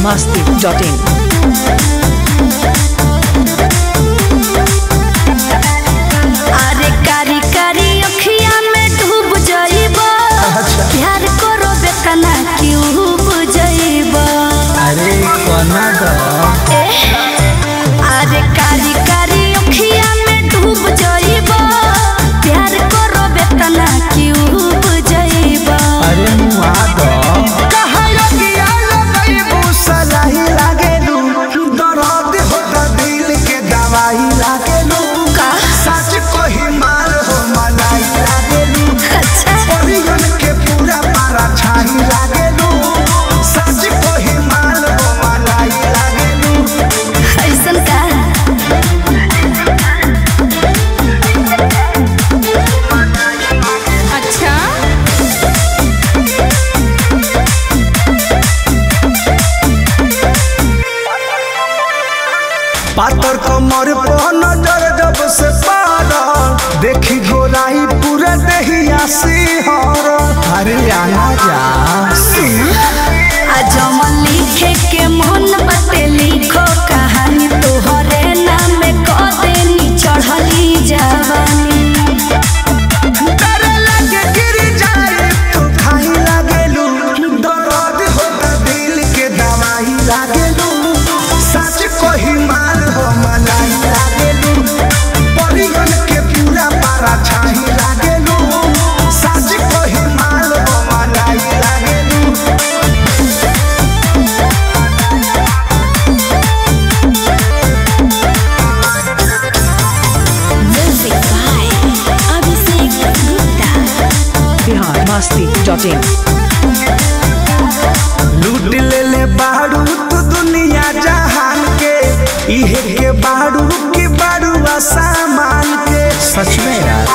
masti.in. अरे कारी कारी अखिया में डूब जाइबा प्यार करो बेतना क्यों बुझाइबा अरे कोना द अरे कारी कारी अखिया में डूब जाइबा प्यार करो बेतना क्यों बुझाइबा अरे मुआ द कहलो कि आलो गईबू सलाही लागेलू दर्द होता दिल के दवाई लागेलू का सच कोही मार हो मलाई लागेलू अच्छा परिगन के पूरा पारा छाई लागेलू सच कोही मार हो मलाई लागेलू ऐसन का अच्छा पातर कमर पर नजर जब से पारल देखी गोराई पूरा देहिया सिहर अरे आना जा आज मन लिखे के मन बते लिखो कहानी तोहरे नाम क देनी चढ़ली जवानी डर लगे गिर जाए तो खाई लागेलू दर्द होता दिल के दवाई लागेलू सच कोही मार हो मलाई लागेलू परिगन के पूरा पारा छाई लागेलू सच कोही मार हो मलाई लागेलू music by Abhishek Gupta Bihar masti.in. लूट ले ले बारू तू दुनिया जहान के इहे के बारू के बारू सामान के सच में यार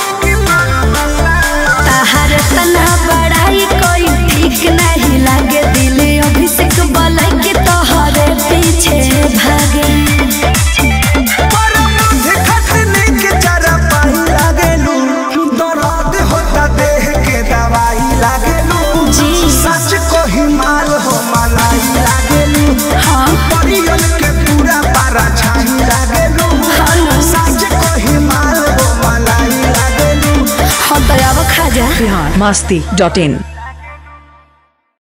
तहर तना बड़ाई कोई ठीक नहीं लागे दिल अभिषेक बलई के तोहरे पीछे भागे पर मुझे खटने के जरा पाई लागेलू दर्द होता देह के दवाई लागेलू जी। सच को ही माल हो मलाई लागेलू हाँ परियन के पूरा पारा छाई लागेलू हाँ ना। सच को ही माल हो मलाई लागेलू हाँ तो अब खा जा Bihar masti.in.